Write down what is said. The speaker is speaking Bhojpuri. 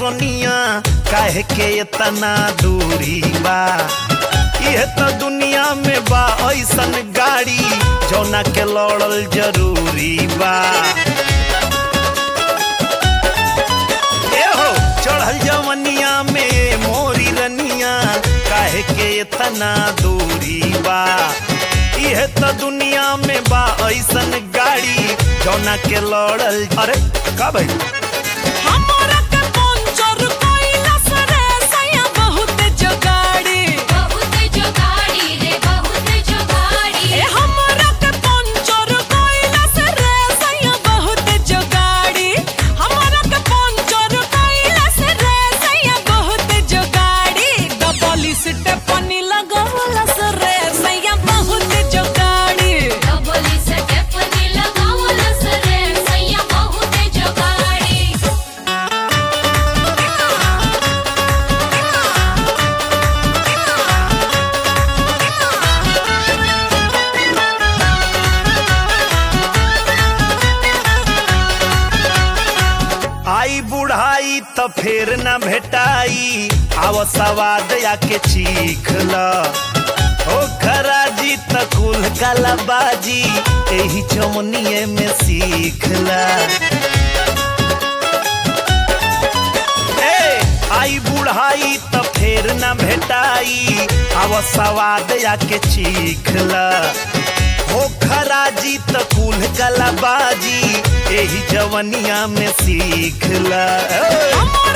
जवनिया काहे के इतना दूरी बा यह तो दुनिया में बा ऐसन गाड़ी जौना के लड़ल जरूरी बा ए हो चढ़ल जवनिया में मोरी रनिया काहे के इतना दूरी बा यह तो दुनिया में बा ऐसन गाड़ी जौना के लड़ल अरे का भाई हमरा के पंचर कइला से रे सैया बहुत जोगाड़ी बहुत जोगाड़ी रे बहुत जोगाड़ी ए हमरा के पंचर कइला से रे सैया बहुत जोगाड़ी हमरा के पंचर कइला से रे सैया बहुत जोगाड़ी डबल स्टेपनी लगावला से रे सैया बहुत जोगाड़ी डबल स्टेपनी लगावल सरे सैया बहुत जोगाड़ी आई बुढ़ाई त फेर न भेटाई आव सवाद आके चीख ल ओ खराजी त कुल कलाबाजी एही चमनिए में सीख ल ए आई बुढ़ाई त फेर न भेटाई आव सवाद आके चीख ल हो खराजी त कुल कलाबाजी एही जवनिया में सीख ल हमरा